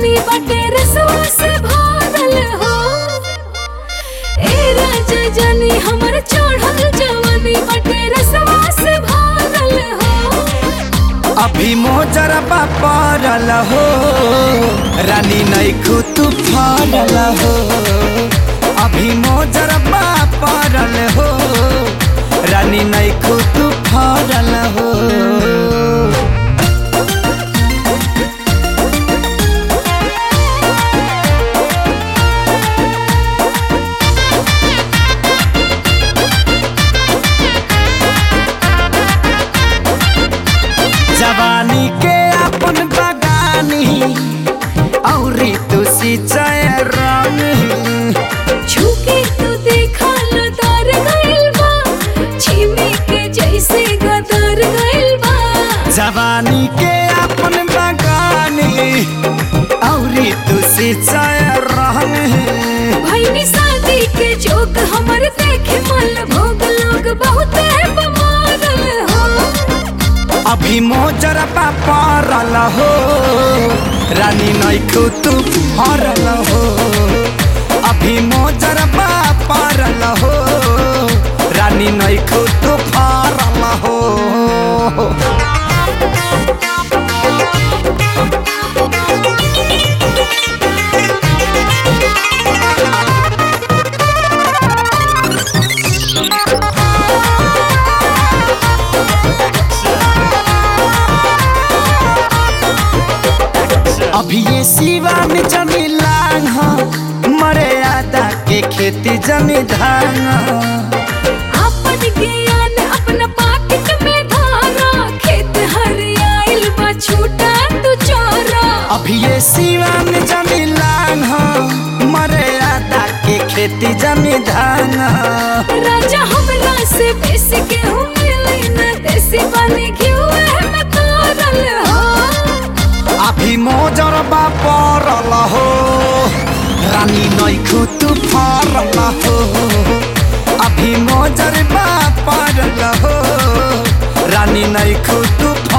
जवानी बटे रसवा से भरल हो ए राजा जानी हमर चढ़ल जवानी बटे रसवा से भरल हो अभी मोजरबा पड़ल हो रानी नैखू तू फरल हो अभी मोजरबा पड़ल हो रानी नैखू तू फरल हो जवानी के अपन बगानी औरी तू सिंचाई रंग छूके तू देखा लतार गइल बा छिमी के जैसे गदर गइल बा जवानी के अपन बगानी औरी तू सिंचाई रंग भईनी शादी के जोक हमर देखे मन भोग लोग बहुत बमारल हो अभी मोजरबा पड़ल हो रानी नैखू तू हरल हो अभी मोजरबा पड़ल हो रानी नैखू तू फरल हो अभी ये सिवा में जमी लांग हो मरे आदा के खेती जमी धान हो। अपन ज्ञान अपना पाकिट में धारा खेत हरियाइल बा छूटा तू चोरा अभी ये सिवा में जमी लांग हो मरे आदा के खेती जमी धान हो। राजा हमरा से बेसी के हूँ मिली न देसी बने घिउ में तारल हो अभी मोजरबा पड़ल हो रानी नैखू तू फरल हो अभी मोजरबा पड़ल हो रानी नैखू तू